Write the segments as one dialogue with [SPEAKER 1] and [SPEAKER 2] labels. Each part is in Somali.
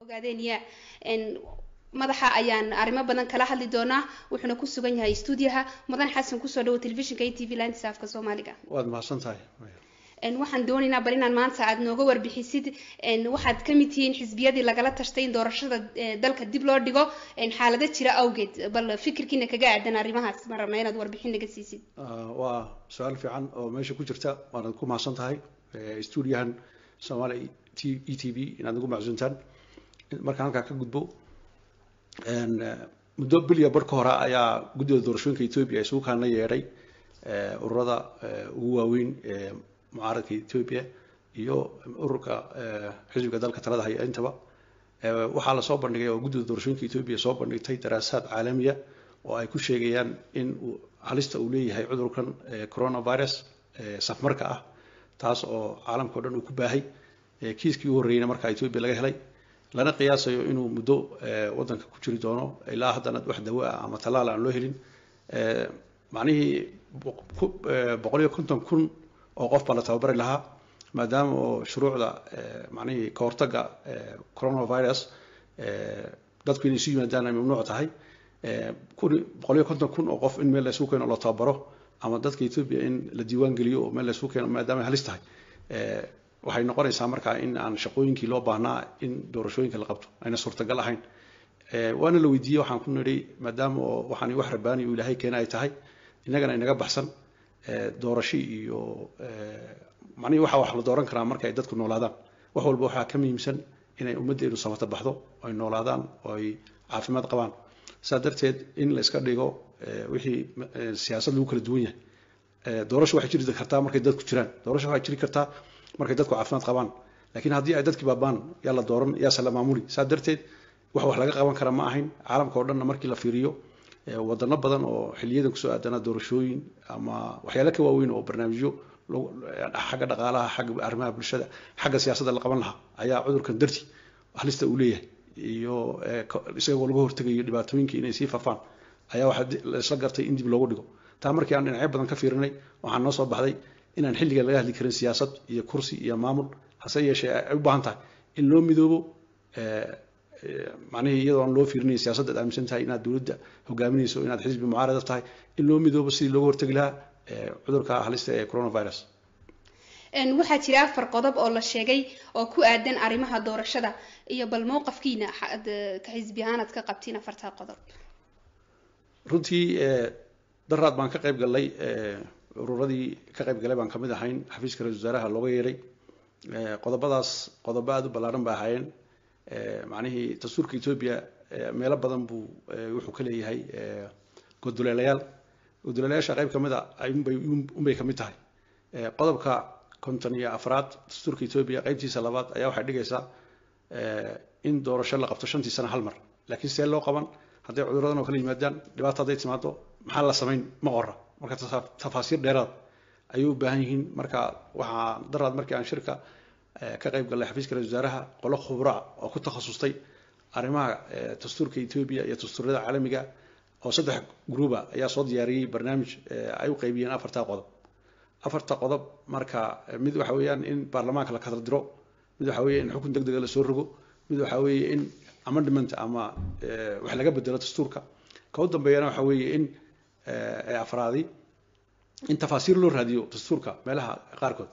[SPEAKER 1] ogaadeenya madaxa ayaan arrimo badan kala hadli doonaa wuxuuna ku sugan yahay stuudiyaha mudan xasan kusoo dhawo telefishinka a t v laanta saafka soomaaliga
[SPEAKER 2] waad mahadsan tahay
[SPEAKER 1] waxaan doonaynaa bal inaan maanta aada nooga warbixisid waxaad ka mid tihiin xisbiyadii lagala tashtay in doorashada dalka dib loo dhigo xaalado jira awgeed bal fikirkiina kaga aadan arrimahaas ma rabna inaad warbixin naga siisid
[SPEAKER 2] waa su-aal fiican oo meesha ku jirta waanad ku mahadsan tahay stuudiyahan soomaali e t v inaad nagu macsuuntaan markaan halkaa ka gudbo muddo biliya bar ka hore ayaa guddida doorashooyinka ethoobia isugu kaana yeedhay ururada ugu waaweyn ee mucaaradka ethoobia iyo ururka xisbiga dalka talada haya intaba waxaa lasoo bandhigay oo guddida doorashooyinka ethoobia soo bandhigtay daraasaad caalamiya oo ay ku sheegayaan in halista uu leeyahay cudurkan coronavirus safmarka ah taas oo caalamka o dhan uu ku baahay kiiskii u horreeyeyna markaa ethoobia laga helay lana qiyaasayo inuu muddo waddanka ku jiri doono ilaa haddana wax dawo ah ama tallaal aan loo helin macnihii boqol iyo konton kun oo qof baa la tababari lahaa maadaama oo shuruucda macnihii ka hortagga coronavirus dadku inay isu yimaadaan ay mamnuuc tahay kun boqol iyo konton kun oo qof in meel la isugu keeno loo tababaro ama dadka ethoobia in la diiwaan geliyo oo meel la isugu keeno maadaama ay halis tahay waxay noqonaysaa markaa in aan shaqooyinkii loo baahnaa in doorashooyinka la qabto ayna suurtagal ahayn waana la weydiiyey waxaan ku nidhi maadaama oo waxaan wax rabaani uu ilaahay keena ay tahay innagana inaga baxsan doorasho iyo macnihii waxa wax la dooran karaa marka ay dadku noolaadaan wax walba waxaa ka muhiimsan inay ummaddeenu samata baxdo ay noolaadaan oo ay caafimaad qabaan saa darteed in la iska dhigo wixii siyaasad lagu kala duwan yahay doorasho waxay jiri kartaa markay dadku jiraan doorasho waxay jiri kartaa markay dadku caafimaad qabaan laakiin haddii ay dadkii baabaan yaa la dooran yaase la maamuli saa darteed wax wax laga qaban kara ma ahayn caalamka oo dhanna markii la fiiriyo wadano badan oo xiliyadan kusoo aadanaa doorashooyin ama waxyaale ka waaweyn oo barnaamijyo xagga dhaqaalaha xagga arrimaha bulshada xagga siyaasadda la qaban lahaa ayaa cudurkan darti halista uu leeyahay iyo isagoo laga hortegayo dhibaatooyinka inay sii fafaan ayaa waxaa laisla gartay in dib loogu dhigo taa markii aan dhinacyo badan ka fiirinay waxaa noo soo baxday inaan xilligan laga hadli karin siyaasad iyo kursi iyo maamul hase yeeshee ay u baahan tahay in loo midoobo macnihii iyadoo aan loo fiirinayn siyaasadda ad aaminsan tahay inaad dowladda hogaaminayso inaad xisbi mucaarada tahay in loo midoobo sidii looga hortegi lahaa cudurka halista ee coronavirus
[SPEAKER 1] waxaa jira afar qodob oo la sheegay oo ku aadan arrimaha doorashada iyo bal mowqafkiina ka xisbi ahaan aad ka qabtiin afartaa qodob
[SPEAKER 2] runtii daraad baan ka qayb gallay ururadii ka qayb galay baan kamid ahayn xafiiska ra-isul wasaaraha looga yeeray qodobadaas qodobo aada u ballaaran ba ahaayeen macnihii dastuurka ethoobia meelo badan buu wuxuu ka leeyahay godoleelayaal godoleelayaasha qayb kamid a unbay unbay kamid tahay qodobka konton iyo afraad dastuurka ethoobia qaybtiisa labaad ayaa waxay dhigaysaa in doorasho la qabto shantii sano hal mar laakiin see loo qaban hadday cuduradan oo kala yimaadaan dhibaata hadday timaado maxaa la samayn ma qora marka tafaasiir dheeraad ayay u baahan yihiin marka waxaa daraad markii aan shirka ka qayb gallay xafiiska ra-isul wasaaraha qolo khubra oo ku takhasustay arrimaha dastuurka ethoobia iyo dastuurada caalamiga oo saddex gruuba ayaa soo diyaariyey barnaamij ay u qaybiyeen afartaa qodob afarta qodob marka mid waxa weeyaan in baarlamaanka la kala diro mid waxa weeye in xukun deg dega lasoo rogo mid waxa weeye in amendment ama wax laga bedelo dastuurka ka u dambeeyana waxa weeye in afraadi in tafaasiir loo raadiyo dastuurka meelaha qaarkood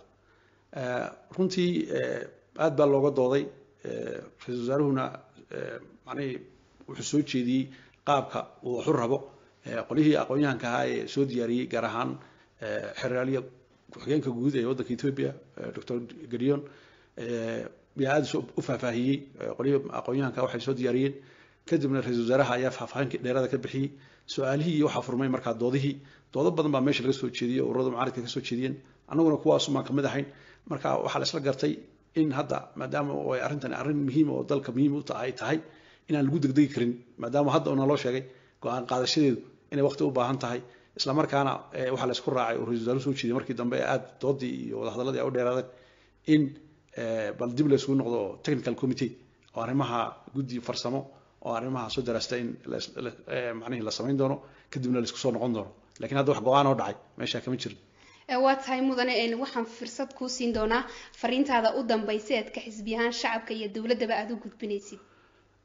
[SPEAKER 2] runtii aad baa looga dooday ra-isul wasaaruhuna macnihii wuxuu soo jeediyey qaabka uu waxu rabo qolyihii aqoon-yahanka ahaa ee soo diyaariyey gaar ahaan xeraaliya ku-xigeenka guud ee waddanka ethoobia doctor gedion yaa aada u faahfaahiyey qolyihii aqoon-yahanka waxay soo diyaariyeen kadibna ra-isul wasaaraha ayaa faahfaahinka dheerada ka bixiyey su-aalihii iyo waxaa furmay markaa doodihii doodo badan baa meesha laga soo jeediyey oo ururada mucaaridka ka soo jeediyeen annaguna kuwaasumaan kamid ahayn marka waxaa la isla gartay in hadda maadaama ay arrintan arrin muhiim oo dalka muhiim u ay tahay inaan lagu degdegi karin maadaama hadda oo naloo sheegay go-aan qaadashadeedu inay waqti u baahan tahay isla markaana waxaa la isku raacay oo ra-isul wasaaruhu soo jeediyey markii dambe aada doodii iyo wadahadalladii ay u dheeraadeen in bal dib la isugu noqdo technical committee oo arrimaha guddi farsamo oo arrimaha soo daraasta in macnihii la samayn doono kadibna la isku soo noqon doono lakiin hadda wax go-aan oo dhacay meeshaa kama jirin
[SPEAKER 1] waa tahay mudane waxaan fursad kuu siin doonaa fariintaada u dambaysa eed ka xisbi ahaan shacabka iyo dowladdaba aada u gudbinaysid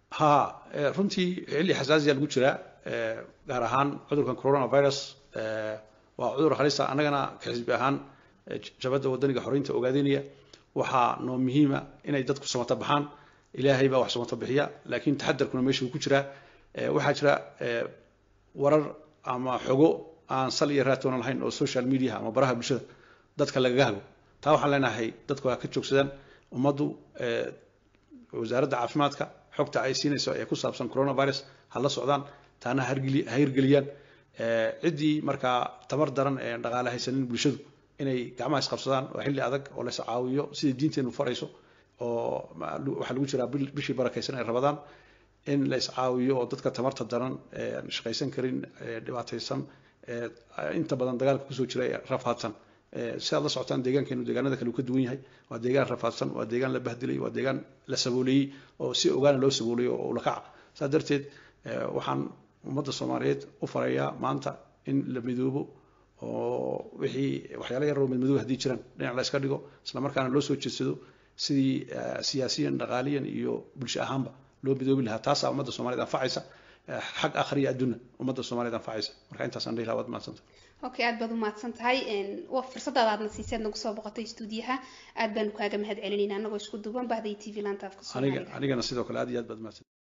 [SPEAKER 2] ha runtii xilli xasaasiya lagu jiraa gaar ahaan cudurkan coronavirus waa cudur halisa annagana ka xisbi ahaan jabadda wadaniga xoreynta ogaadeynaya waxaa noo muhiima inay dadku samato baxaan ilaahay baa wax samato bixiya laakiin taxadarkuna meesha uu ku jiraa waxaa jira warar ama xogo aan sal iyo raatoona lahayn oo social media ama baraha bulshada dadka lagaga hago taa waxaan leenahay dadku ha ka joogsadaan ummaddu wasaaradda caafimaadka xogta ay siinayso ee ku saabsan coronavirus ha la socdaan taana ha hirgeliyaan ciddii markaa tamar daran ee dhaqaale haysanin bulshadu inay gacmaha isqabsadaan waa xilli adag oo la iscaawiyo sidai diinteenu farayso oo waxaa lagu jiraa bishii barakaysan ay rabadaan in la iscaawiyo oo dadka tamarta daran shaqaysan karin dhibaataysan inta badan dagaalka kusoo jira ee rafaadsan si aad la socotaan deegaankeenu deegaanada kale uu ka duwan yahay waa deegaan rafaadsan waa deegaan la bahdilay waa deegaan la sabooleeyey oo si ogaana loo sabooleeyo oo ulakaca saa darteed waxaan ummadda soomaaliyeed u farayaa maanta in la midoobo oo wixii waxyaala yaroo midmadoob haddii jiraan dhinac la iska dhigo isla markaana loo soo jeedsado sidii siyaasiyan dhaqaaliyan iyo bulsho ahaanba loo midoobi lahaa taasaa ummadda soomaaliyed anfacaysa xag akhriya adduuna ummadda soomaaliyed anfacaysa marka intaasaan dhihi lahaa waad mahadsanta
[SPEAKER 1] okay aad baad umahadsan tahay fursadaada aadna siiseed nagu soo boqotay stuudiyaha aad baanu kaaga mahad celinayna anagoo isku duuban bahday t v laanta afka
[SPEAKER 2] aniga anigana sidoo kale aad iyo aad baad mahadsan